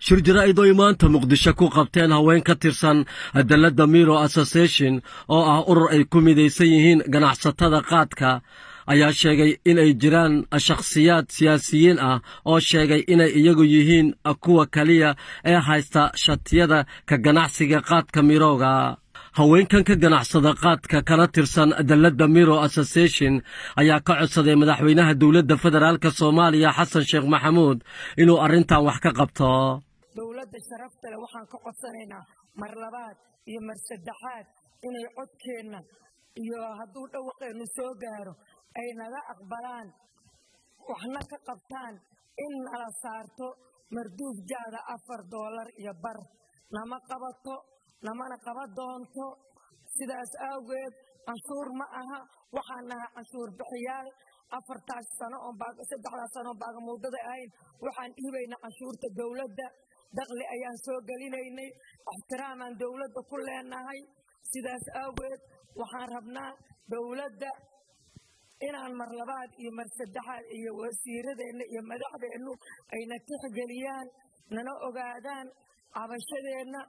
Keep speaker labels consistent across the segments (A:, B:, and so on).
A: shir jaraa'id oy maanta muqdisho ku qabteen haween ka tirsan dalladda miro association oo ah urur ay ku midaysan yihiin ganacsatada qaadka ayaa sheegay inay jiraan shakhsiyaad siyaasiyiin ah oo sheegay inay iyagu yihiin kuwa keliya ee haysta shatiyada ka ganacsiga qaadka mirooga haweenkan ka ganacsada qaadka kana tirsan dalladda miro association ayaa ka codsaday madaxweynaha dowladda federaalk soomaaliya xasan sheekh maxamuud inuu arrintan wax ka qabto
B: dowladda sharafta leh waxaan ka codsanaynaa mar labaad iyo mar saddexaad inay codkeenna iyo hadduu dhawaqeennu soo gaaro ay naga aqbalaan waxna ka qabtaan in nala saarto marduuf jaada afar doolar iyo bar nama qabato namana qaba doonto sidaas awgeed canshuur ma aha waxaan nahay canshuur bixiyaal afartaas sano saddexdaas sano baagamuudada ahayn waxaan dhiibaynaa canshuurta dowladda dakli ayaan soo gelinaynay ixtiraamaan dowladda ku leenahay sidaas awgeed waxaan rabnaa dowladda inaan mar labaad iyo mar saddexaad iyo wasiiradeenna iyo madaxdeennu ayna tixgeliyaan nana ogaadaan cabashadeenna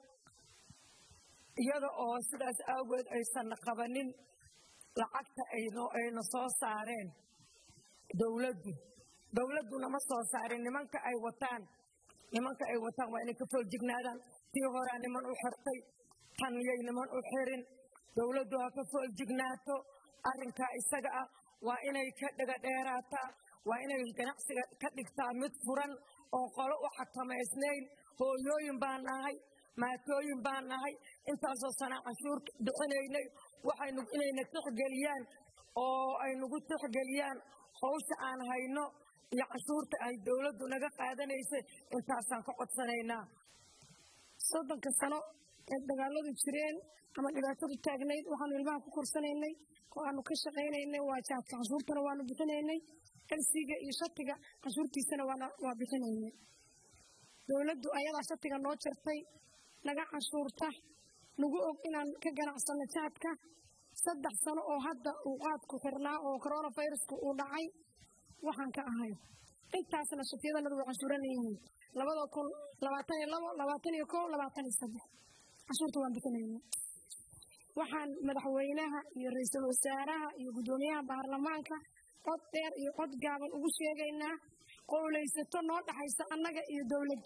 B: iyada oo sidaas awgeed aysan qabanin lacagta ayna soo saareen dowladdu dowladdu nama soo saarin nimanka ay wataan nimanka ay wataan waa inay ka fooljignaadaan tii horaa niman u xirtay tan yay niman u xirin dowladdu ha ka fooljignaato arrinkaa isaga ah waa inay ka dhegadheeraataa waa inay ganacsiga ka dhigtaa mid furan oo qolo u xakamaysnayn hooyooyin baan nahay maatooyin baan nahay intaasoo sana canshuur bixinaynay waxaynu inayna tixgeliyaan oo ay nagu tixgeliyaan hawsha aan hayno iyo canshuurta ay dowladdu naga qaadanaysay intaasaan ka codsanaynaa
C: soddonka sano ee dagaaladu jireen ama dhibaatadu taagnayd waxaanu ilmaha ku korsanaynay oo aanu ka shaqaynaynay waa jaadka canshuurtana waanu bixinaynay elsiga iyo shatiga canshuurtiisana waa bixinaynay dowladdu ayadaa shatiga noo jartay naga canshuurta nagu og inaan ka ganacsanno jaadka saddex sano oo hadda uu qaadku xirnaa oo coronavirusku uu dhacay waxaan ka ahay intaasna shatiyadanadu way canshuuran yihiin labada kun labaatan iyo labo labaatan iyo kow labaatan iyo saddex canshuurta waan bixinayna waxaan madaxweynaha iyo ra-iisul wasaaraha iyo guddoomiyaha baarlamaanka cod dheer iyo cod gaaban ugu sheegaynaa qowlaysato noo dhaxaysa annaga iyo dowladda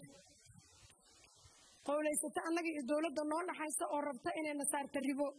C: qowlaysato annaga iyo dowladda noo dhaxaysa oo rabta inayna saarta ribo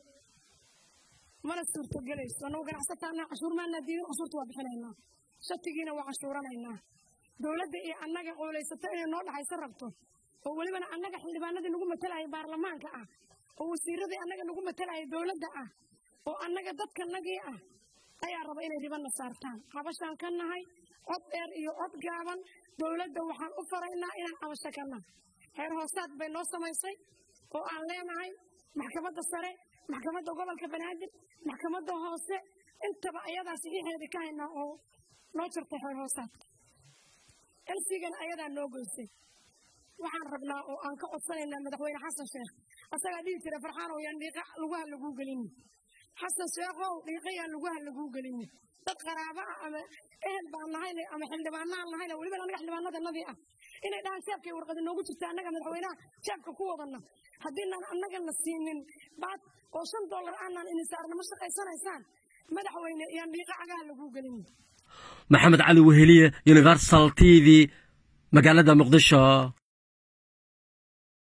C: mana suurtogelayso annagu ganacsataana canshuur maanaa diidin canshuurta waa bixinaynaa shatigiina waa canshuuranaynaa dowladda iyo annaga qowlaysato inay noo dhaxayso rabto oo welibana annaga xildhibaanadii nagu matalayay baarlamaanka ah oo wasiiradii annaga nagu matalayay dowladda ah oo annaga dadkanagii ah ayaa raba inay ribana saartaan cabashaan ka nahay cod dheer iyo cod gaaban dowladda waxaan u faraynaa inaan cabasho ka nahay heer hoosaad bay noo samaysay oo aan leenahay maxkamadda sare maxkamadda gobolka banaadir maxkamadda hoose intaba ayadaa saxiixeedii ka haynaa oo noo jirtay heer hoosaadka elsigana ayadaa noo goysay waxaan rabnaa oo aan ka codsanaynaa madaxweyne xasan sheekh asagaa dhihi jira farxaanow yaan dhiiqa lugaha laguu gelinin xasan sheekhow dhiiqa yaan lugaha laguu gelinin dad qaraaba ah ama ehel baan nahayna ama xildhibaanaan nahayna weliba annaga xildhibaanadanadii ah inay dhahaan jeebkay warqadi noogu jirta annaga madaxweynaha jeebka ku wadana haddiinaan annagana siinin baad oo shan dollar aanaan idin saarna ma shaqaysanaysaan madaxweyne yaan dhiiqa cagaha laguu gelinin
A: maxamed cali weheliye universal t v magaalada muqdisho